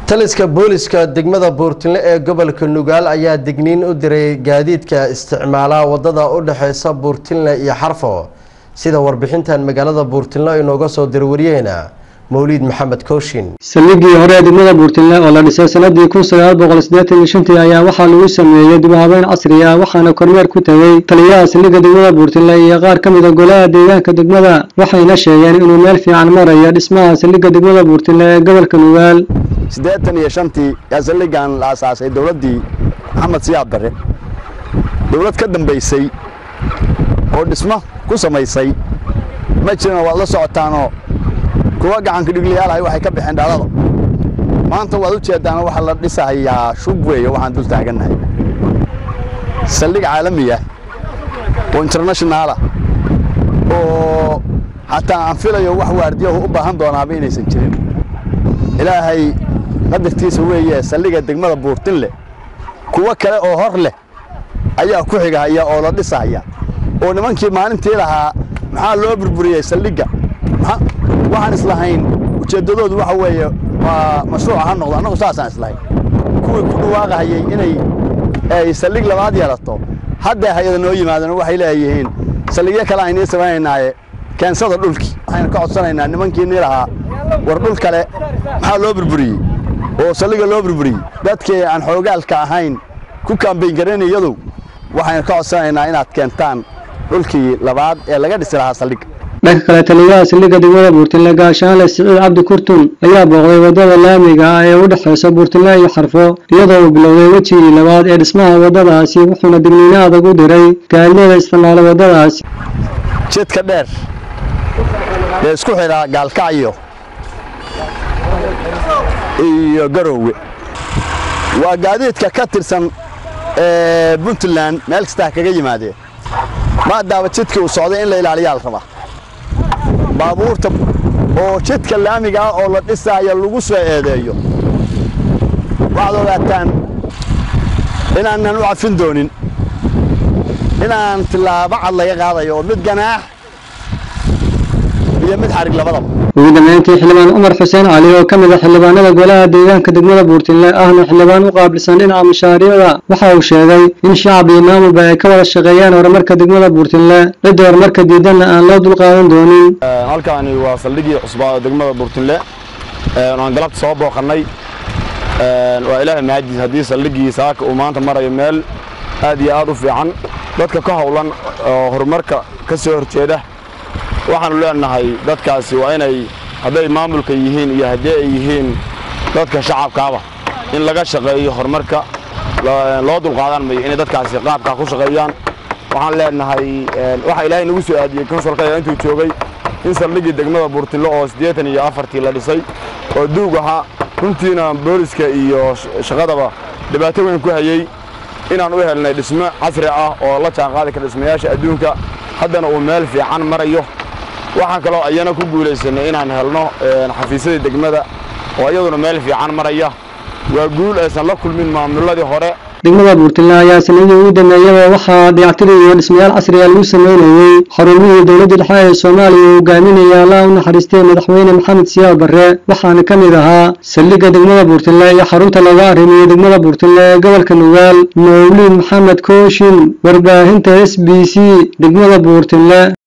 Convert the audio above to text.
taliska booliska degmada buurtinle ee gobolka nugaal ayaa digniin u diray gaadiidka isticmaala wadada u dhexeysa buurtinle iyo xarfo sida warbixintan magaalada buurtinle inooga soo dirwariyeyna mawliid maxamed kooshin saldhiggii hore ee degmada buurtinle oo la dhisay sanadii kun sagaal boqol siddeetan iyo shantii ayaa waxaa lagu sameeyey dib u habeyn casri ah waxaana kormeer ku tegey taliyaha saldhigga degmada buurtinle iyo qaar ka mid a golaha deegaanka degmada waxayna sheegeen inuu meel fiican marayo dhismaha saldhigga degmada buurtinle ee gobolka nugaal siddeetan iyo shantii yaa saldhiggan la asaasay dowladdii maxamed siyaad barre dowlad ka dambaysay oo dhismo ku samaysay ma jirana waad la socotaanoo kuwa gacanka dhigliyaalahay waxay ka baxeen dhalada maanta waad u jeeddaana waxaa la dhisahayaa shub weeye waxaan dul taagannahay saldhig caalamiya oo internationaalah oo xataa aan filayo wax waardiyahu u baahan doonaaba inaysan jirin ilaahay qadartiisa weeye saldhigga degmada buurtinle kuwo kale oo hor leh ayaa ku xigahaya oo la dhisahaya oo nimankii maalintii lahaa maxaa loo burburiyey saldhigga waxaan islahayn ujeeddadoodu waxa weeye waa mashruuca ha noqdo annagu saasaan islahayn kuwii ku dhawaaqahayey inay ay saldhig labaad yeelato hadday hay-ada noo yimaadeen waxay leeyihiin saldhigyo kale aynii samaynaynaaye keensada dhulkii waxaynu ka codsanaynaa nimankiinii lahaa war dhul kale maxaa loo burburiyey oo saldhigga loo burburiyey dadkii aan xoogaalka ahayn ku kaambayn garaynayadu waxaynu ka codsanaynaa inaad keentaan dhulkii labaad ee laga dhisi lahaa saldhigga dhanka kale taliyaha saldhigga degmada buurtinle gaashaanle siciid cabdi kurtun ayaa booqday waddada laamiga ah ee u dhexeysa buurtinle iyo xarfo iyadoo uu bilowday wejigii labaad ee dhismaha waddadaasi wuxuuna digniino adag u diray gaadilada isticmaala waddadaasi jidka dheer ee isku xidhaa gaalkacyo iyo garoowe waa gaadiidka ka tirsan ee puntland meel kastaa kaga yimaadeen maadaaba jidkii uu socday in la ilaaliyaa la rabaa baabuurta oo jidka laamiga ah oo la dhisaayo lagu soo eedeeyo waxaad ogaataan inaanan u cafin doonin inaan tillaabo cad laga qaadayo oo mid ganaax iyo mid xarig labadaba ugu dambeyntii xildhibaan cumar xuseen cali oo ka mid a xildhibaanada golaha deegaanka degmada buurtinle ahna xildhibaan u qaabilsan dhinaca mashaariicda waxa uu sheegay in shacab iyo maamulba ay ka wada shaqeeyaan horumarka degmada buurtinle cidda horumarka diidanna aan loo dulqaadan doonin halkaani waa saldhiggii cusbaa degmada buurtinle aan galabta soo booqannay waa ilaahay mahadiis haddii saldhiggii saaka uu maanta marayo meel aad iyo aad u fiican dadka ka howlan oo horumarka ka soo horjeeda waxaannu leenahay dadkaasi waa inay hadday maamulka yihiin iyo haddii ay yihiin dadka shacabkaaba in laga shaqeeyo horumarka loo dulqaadan mayo inay dadkaasi qaabkaa ku shaqeeyaan waxaan leenahay waxaa ilaahay nagu soo aadiyey konsolkaya intuu joogay in saldhiggii degmada buurtillo oo siddeetan iyo afartii la dhisay oo duug ahaa runtiina booliska iyo shaqadaba dhibaato weyn ku hayey inaan u helnay dhismo casri ah oo la jaanqaadi kara dhismayaasha adduunka haddana uu meel fiican marayo waxaan kaloo ayana ku guulaysanay inaan helno xafiisyadii degmada oo iyaduna meel fiican maraya waa guul aysan la kulmin maamuladii hore degmada buurtinle ayaa sanadii ugu dambeeyaba waxaa dayactiri iyo dhismayaal casriga lagu sameynayey xarumihii dowladda dhexe ee soomaaliya uu hogaaminaya allah u naxariistay madaxweyne maxamed siyaad barre waxaana ka mid ahaa saldhigga degmada buurtinle iyo xarunta laga arrimiyo degmada buurtinle ee gobolka nugaal mawliid maxamed kooshin warbaahinta s b c degmada buurtinle